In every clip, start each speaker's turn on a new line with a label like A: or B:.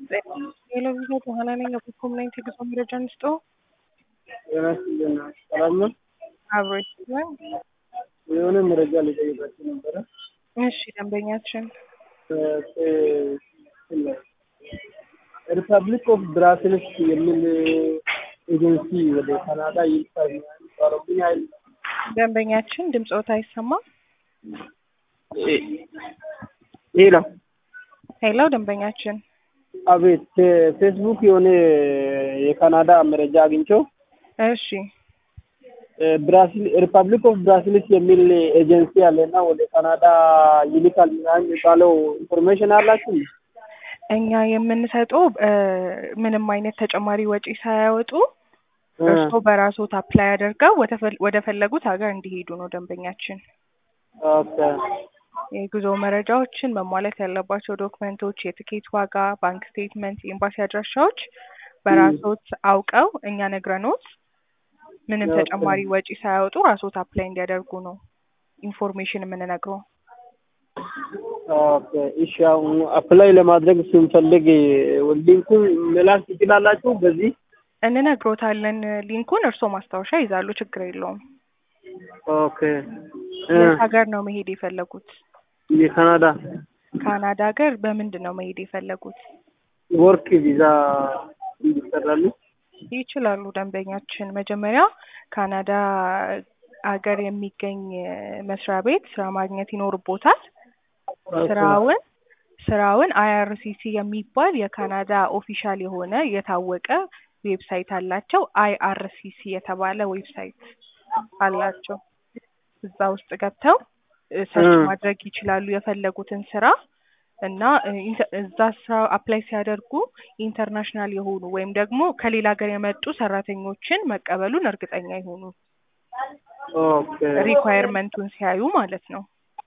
A: የለቪዛ በኋላ ነኝ በኮምናይት የጉዞ መረጃ እንስጦ
B: ጤና ይስጥልን። ሰላም ነው?
A: አብሮ ይችላል።
B: የሆነ መረጃ ሊጠይቃችሁ ነበረ።
A: እሺ ደንበኛችን
B: ሪፐብሊክ ኦፍ ብራስልስ የሚል ኤጀንሲ ወደ ካናዳ ይልካል የሚባለው ምን ያህል
A: ደንበኛችን ድምፆት አይሰማም።
B: ሌላ
A: ሄሎ ደንበኛችን
B: አቤት ፌስቡክ የሆነ የካናዳ መረጃ አግኝቸው
A: እሺ
B: ብራሲል ሪፐብሊክ ኦፍ ብራሲልስ የሚል ኤጀንሲ አለና ወደ ካናዳ ይልካል ምናምን የሚባለው ኢንፎርሜሽን አላችሁ?
A: እኛ የምንሰጠው ምንም አይነት ተጨማሪ ወጪ ሳያወጡ እርስዎ በራስዎት አፕላይ አድርገው ወደ ፈለጉት ሀገር እንዲሄዱ ነው ደንበኛችን።
B: ኦኬ
A: የጉዞ መረጃዎችን መሟላት ያለባቸው ዶክመንቶች፣ የትኬት ዋጋ፣ ባንክ ስቴትመንት፣ የኤምባሲ አድራሻዎች በራስዎት አውቀው እኛ ነግረኖት ምንም ተጨማሪ ወጪ ሳያወጡ ራስዎት አፕላይ እንዲያደርጉ ነው ኢንፎርሜሽን የምንነግረው።
B: ኦኬ እሺ። አሁን አፕላይ ለማድረግ ስንፈልግ ሊንኩን መላክ ትችላላችሁ? በዚህ
A: እንነግሮታለን ሊንኩን። እርስዎ ማስታወሻ ይዛሉ፣ ችግር የለውም።
B: ኦኬ
A: የት ሀገር ነው መሄድ የፈለጉት?
B: የካናዳ
A: ካናዳ ሀገር በምንድን ነው መሄድ የፈለጉት?
B: ወርክ ቪዛ እንዲሰራሉ
A: ይችላሉ ደንበኛችን። መጀመሪያ ካናዳ ሀገር የሚገኝ መስሪያ ቤት ስራ ማግኘት ይኖርቦታል። ስራውን ስራውን አይአርሲሲ የሚባል የካናዳ ኦፊሻል የሆነ የታወቀ ዌብሳይት አላቸው። አይአርሲሲ የተባለ ዌብሳይት አላቸው። እዛ ውስጥ ገብተው ሰርች ማድረግ ይችላሉ የፈለጉትን ስራ እና እዛ ስራ አፕላይ ሲያደርጉ ኢንተርናሽናል የሆኑ ወይም ደግሞ ከሌላ ሀገር የመጡ ሰራተኞችን መቀበሉን እርግጠኛ ይሆኑ። ሪኳየርመንቱን ሲያዩ ማለት ነው።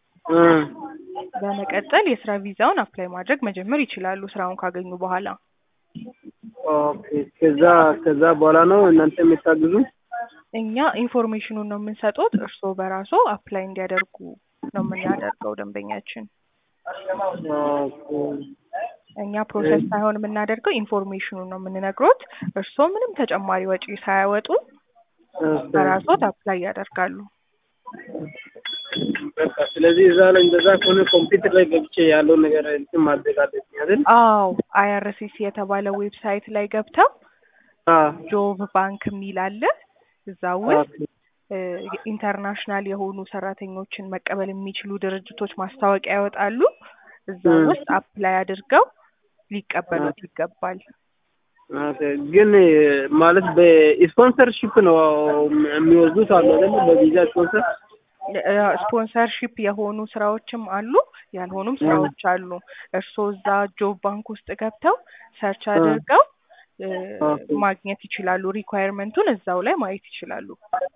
A: በመቀጠል የስራ ቪዛውን አፕላይ ማድረግ መጀመር ይችላሉ ስራውን ካገኙ በኋላ።
B: ኦኬ ከዛ ከዛ በኋላ ነው እናንተ የምታግዙ?
A: እኛ ኢንፎርሜሽኑን ነው የምንሰጡት። እርስዎ በራሱ አፕላይ እንዲያደርጉ ነው የምናደርገው ደንበኛችን። እኛ ፕሮሰስ ሳይሆን የምናደርገው ኢንፎርሜሽኑን ነው የምንነግሮት። እርስዎ ምንም ተጨማሪ ወጪ ሳያወጡ በራስዎት አፕላይ ያደርጋሉ።
B: በቃ ስለዚህ እዛ ላይ እንደዛ ከሆነ ኮምፒውተር ላይ ገብቼ ያለውን ነገር እንትን ማድረግ አለብኝ አይደል?
A: አዎ አይአርሲሲ የተባለ ዌብሳይት ላይ ገብተው ጆብ ባንክ የሚል አለ። እዛ ውስጥ ኢንተርናሽናል የሆኑ ሰራተኞችን መቀበል የሚችሉ ድርጅቶች ማስታወቂያ ያወጣሉ። እዛ ውስጥ አፕላይ አድርገው ሊቀበሉት ይገባል።
B: ግን ማለት በስፖንሰርሺፕ ነው የሚወስዱት አሉ አይደል? በቪዛ ስፖንሰር
A: ስፖንሰርሺፕ የሆኑ ስራዎችም አሉ፣ ያልሆኑም ስራዎች አሉ። እርስዎ እዛ ጆብ ባንክ ውስጥ ገብተው ሰርች አድርገው ማግኘት ይችላሉ። ሪኳየርመንቱን እዛው ላይ ማየት ይችላሉ።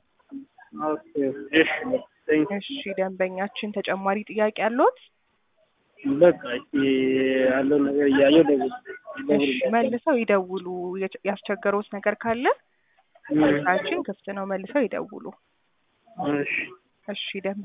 A: እሺ ደንበኛችን ተጨማሪ ጥያቄ አለዎት?
B: በቃ ያለው ነገር እያየሁ ደውል
A: እሺ መልሰው ይደውሉ። ያስቸገረውት ነገር ካለ ስልካችን ክፍት ነው። መልሰው ይደውሉ።
B: እሺ
A: እሺ ደንበ